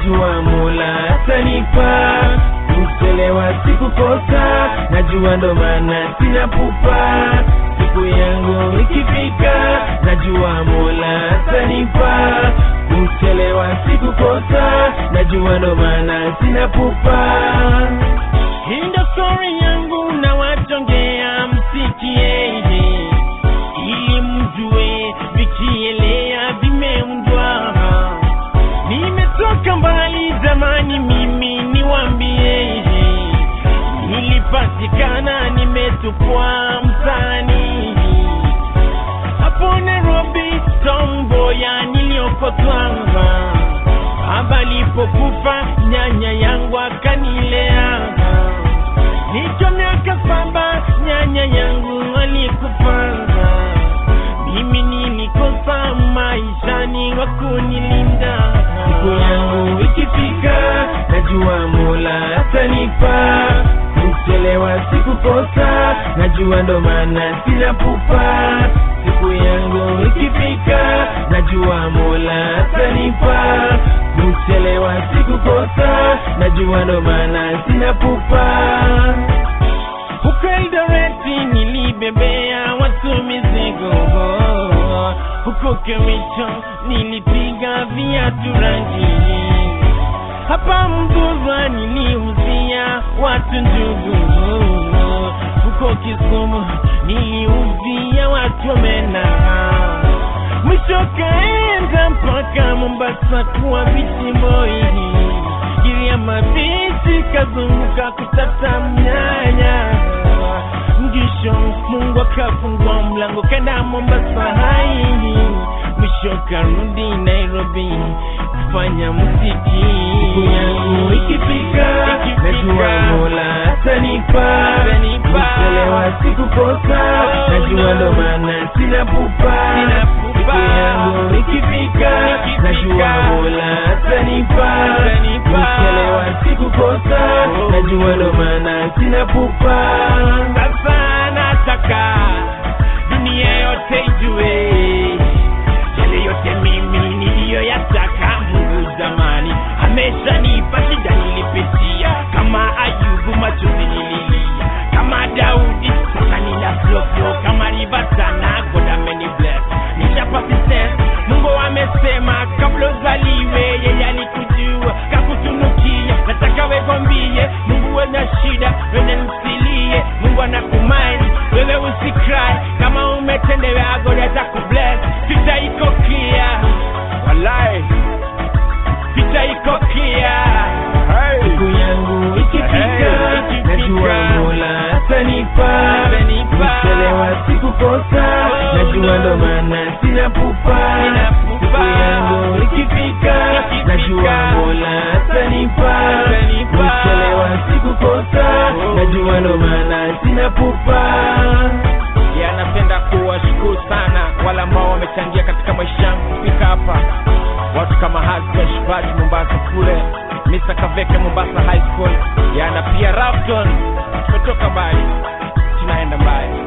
najua Mola atanipa. Kuchelewa sikukosa, najua ndo maana sina pupa. Siku yangu ikifika, najua Mola atanipa. Kuchelewa sikukosa, najua ndo maana sina pupa. Hii ndo story yangu na wachongea msikie ili mjue vikielea vimeundwa. Nimetoka mbali zamani, mimi niwambie, nilipatikana nimetupwa mtaani hapo Nairobi, Tomboya niliokotwa. Baba alipokufa nyanya yangu akanilea, nicho miaka saba nyanya yangu alikufa. Mimi nilikosa maishani wa kunilinda. Siku yangu ikifika, najua Mola atanipa. Kuchelewa sikukosa, najua ndo maana sina pupa. Siku yangu ikifika, najua Mola atanipa. Kuchelewa sikukosa, najua ndo maana sina pupa. Huko Eldoreti nilibebea watu mizigo, huko Kericho nilipiga viatu rangi, hapa Mburwa niliuzia watu njugu, huko Kisumu niliuzia watu omena, mwisho kaenda mpaka Mombasa kuwa vichimboi Giriama bichi kazunguka kutata mnyanya mgisho Mungu akafungua mlango kenda Mombasa hai mwisho karudi Nairobi kufanya muziki. Siku yangu ikifika, najua Mola atanipa. Kuchelewa sikukosa, najua ndo maana sina pupa. Siku yangu ikifika, najua Mola atanipa. Kuchelewa sikukosa, najua ndo maana sina pupa. Sasa nataka dunia yote ijue yale yote mimi niliyoyataka Mungu zamani ameshanipa. Shida nilipitia kama Ayubu, machozi nililia kama Daudi, sasa nina flow flow kama river sana. God ameni bless, nishapa success. Mungu amesema kabla uzaliwe, yeye alikujua kakutunukia. Nataka wegombie Mungu wena shida, wene msilie. Mungu anakumaini wewe, usikrai kama umetendewa, God atakubless. Vita iko clear, walai, vita iko clear. Siku yangu ikifika, najua Mola atanipa. Kuchelewa sikukosa, najua ndo maana sina pupa. Siku yangu ikifika, najua Mola atanipa. Kuchelewa sikukosa, najua ndo maana sina pupa. ya napenda kuwashukuru sana wale ambao wamechangia katika maisha yangu kufika hapa watu kama Hassan Shibati Mombasa kule Mr. Kaveke Mombasa High School yana pia Rafton tumetoka mbali tunaenda mbali